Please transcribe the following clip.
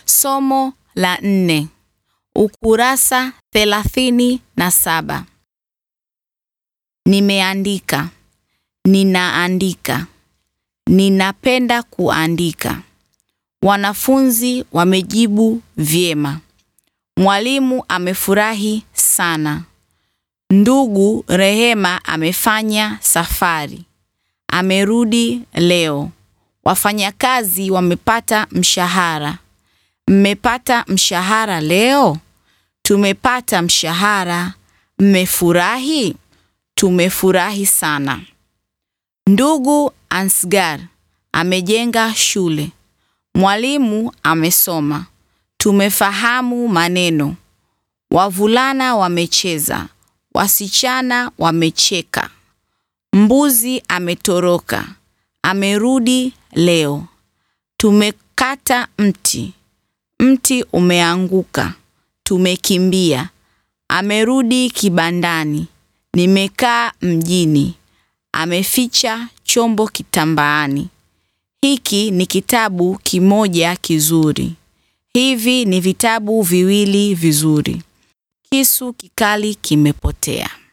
Somo la nne, ukurasa thelathini na saba. Nimeandika, ninaandika, ninapenda kuandika. Wanafunzi wamejibu vyema. Mwalimu amefurahi sana. Ndugu Rehema amefanya safari. Amerudi leo. Wafanyakazi wamepata mshahara. Mmepata mshahara leo? Tumepata mshahara. Mmefurahi? Tumefurahi sana. Ndugu Ansgar amejenga shule. Mwalimu amesoma. Tumefahamu maneno. Wavulana wamecheza. Wasichana wamecheka. Mbuzi ametoroka. Amerudi leo. Tumekata mti. Mti umeanguka. Tumekimbia. Amerudi kibandani. Nimekaa mjini. Ameficha chombo kitambaani. Hiki ni kitabu kimoja kizuri. Hivi ni vitabu viwili vizuri. Kisu kikali kimepotea.